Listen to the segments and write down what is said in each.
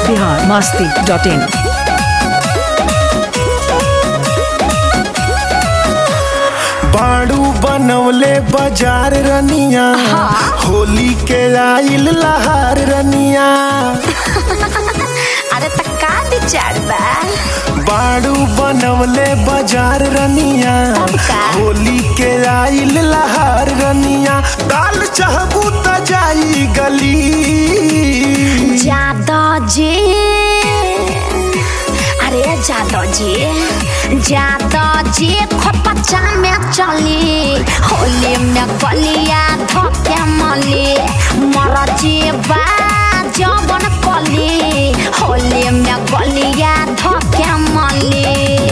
Bihar masti dot इन बाड़ू बनवले बाजार रनिया होली के आइल लहार रनिया अरे त का विचार बा बाड़ू बनवले बाजार रनिया का? होली के आइल लहार रनिया दाल चाहबू त जाई गली जादो जी अरे जादो जी जादो जी खोपचा में चली होली में गलिया धोके मली मर जीवा जवन कली होली में गलिया धोके मली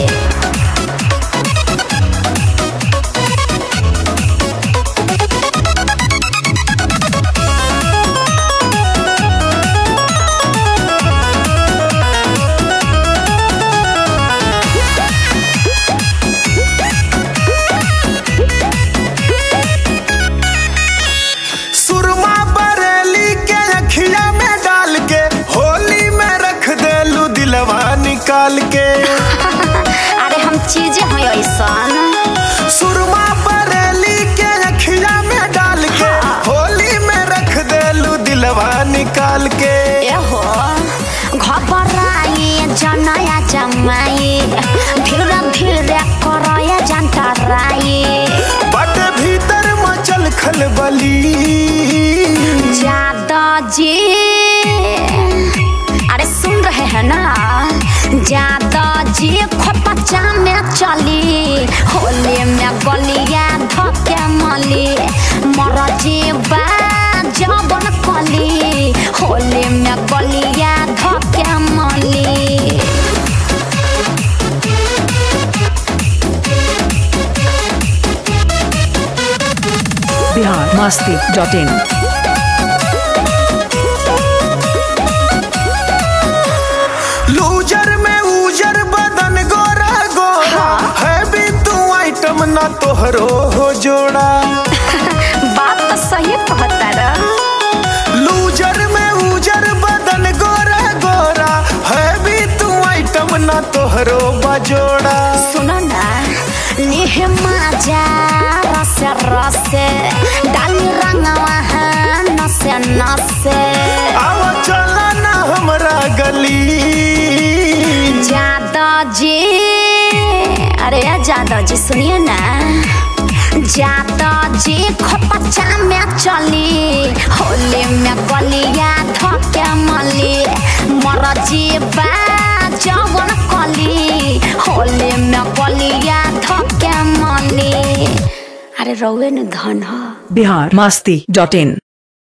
सुरमा बरेली के अखिया में डाल के होली में रख देलू दिलवा निकाल के अरे हम चीजें हैं ऐसन सुरमा बरेली के अखिया में डाल के होली में रख देलू दिलवा निकाल के एहो घबराई जनया जमाई धीरे धीरे करया जंतराई बट भीतर मचल खलबली जादा जी अरे सुन रहे हैं ना जादा जी खोपचा में चली होली में गलिया धके मली मर जीवा जबन कली होली में गलिया धके मली बिहार मस्ती डॉट इन लूजर में उजर बदन गोरा गोरा है भी तू आइटम ना तोहरो हो जोड़ा बात तो सही कहता रहा लूजर में उजर बदन गोरा गोरा है भी तू आइटम ना तोहरो बजोड़ा सुनो ना लेह माजा रसे रसे डाली रंगवा है नसे नसे आव चला ना हमरा गली जादा जी अरे जादा जी सुनिए ना जादा जी खोपचा में चली होली में गलिया धके मली मर जीवा जवन कली होली में गलिया धके मली अरे रौवे न धन ह बिहार मस्ती डॉट इन